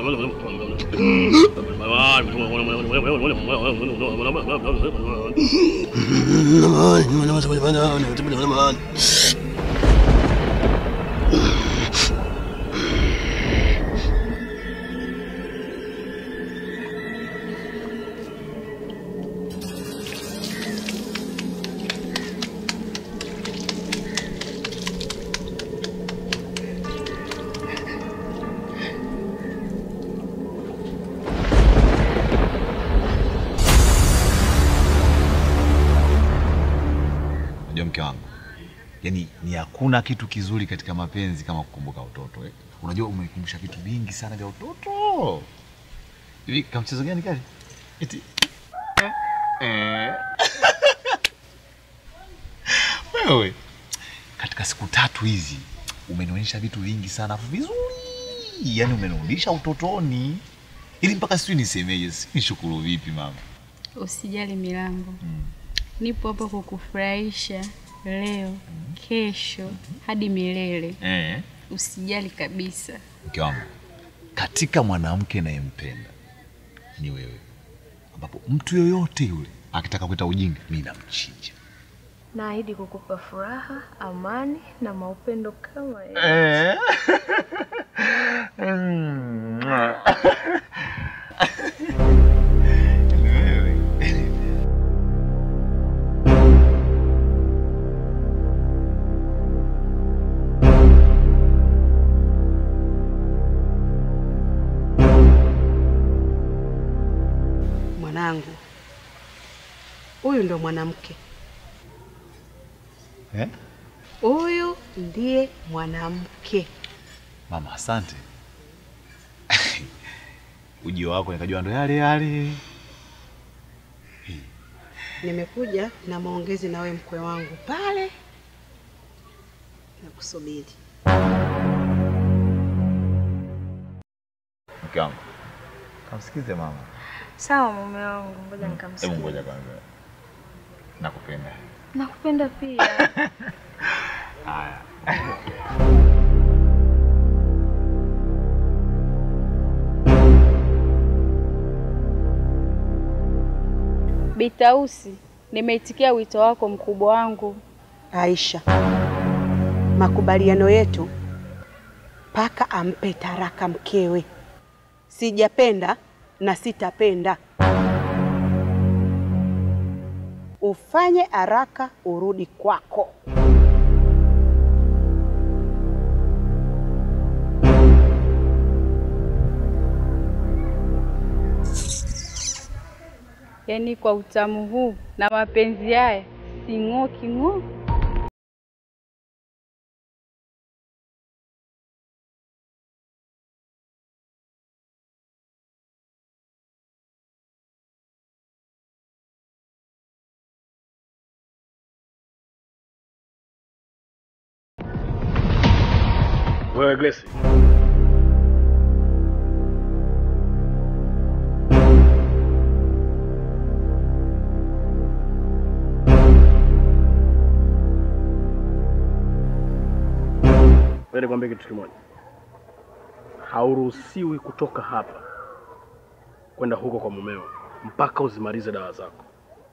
Unajua mke wangu, yaani ni hakuna kitu kizuri katika mapenzi kama kukumbuka utoto eh. Unajua umenikumbusha vitu vingi sana vya utoto. Hivi kamchezo gani kale? Eti eh, eh. Wewe katika siku tatu hizi umenionyesha vitu vingi sana afu vizuri, yaani umenirudisha utotoni, ili mpaka sijui nisemeje, si nishukuru vipi mama. Usijali Milango, nipo hapa kukufurahisha leo, kesho hadi milele. Eh. Usijali kabisa. mke wangu, katika mwanamke nayempenda ni wewe, ambapo mtu yoyote yule akitaka kuita ujinga mi namchinja. Naahidi kukupa furaha, amani na maupendo kama yeye. Mwanangu, huyu ndo mwanamke, Eh? huyu ndiye mwanamke. Mama, asante. Ujio wako nikajua ndo yale yale. Nimekuja na maongezi na we mkwe wangu pale na kusubiri. Mke wangu, kamsikize mama. Sawa mume wangu, ngoja Hebu nikamsikia. ngoja kwanza, nakupenda. Nakupenda pia. Haya. Bitausi, nimeitikia wito wako mkubwa wangu. Aisha, makubaliano yetu paka ampe taraka mkewe. Sijapenda na sitapenda. Ufanye haraka urudi kwako. Yaani kwa utamu huu na mapenzi haya sing'oki ng'o. Wewe Grace. Wewe nikwambie kitu kimoja. Hauruhusiwi kutoka hapa kwenda huko kwa mumeo mpaka uzimalize dawa zako.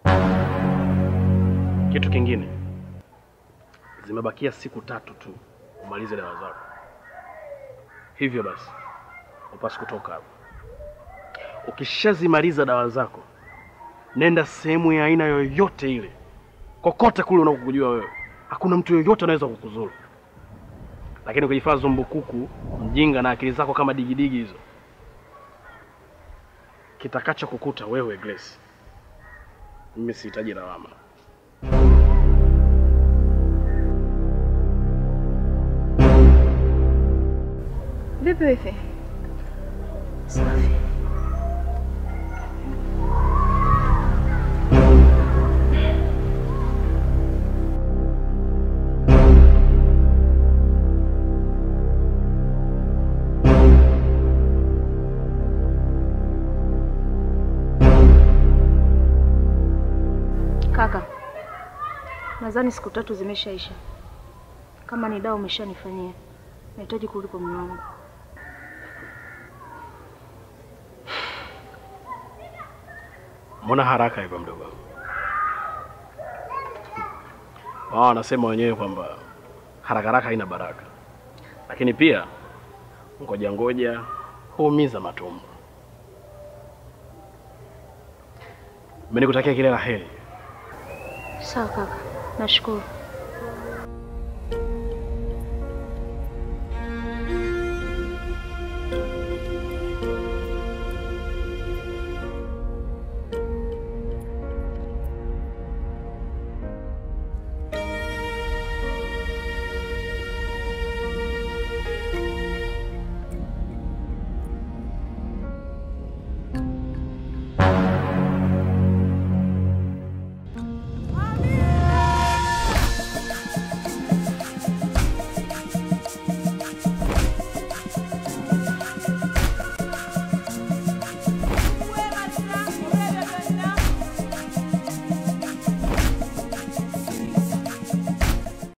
Kitu kingine, zimebakia siku tatu tu umalize dawa zako. Hivyo basi upasi kutoka hapa. Ukishazimaliza dawa zako, nenda sehemu ya aina yoyote ile, kokote kule unakokujua wewe. Hakuna mtu yoyote anaweza kukuzuru, lakini ukijifanya zumbukuku, mjinga na akili zako kama digidigi hizo, kitakacho kukuta wewe Grace, mimi sihitaji lawama. Vipi wifi? Safi. Kaka, nadhani siku tatu zimeshaisha. Kama ni dawa umeshanifanyia, nahitaji kurudi kwa mume wangu. Mbona haraka hivyo mdogo wangu? Wao wanasema wenyewe kwamba haraka haraka haina baraka, lakini pia ngoja ngoja huumiza matumbo. Mimi nikutakia kila la heri. Sawa kaka, nashukuru.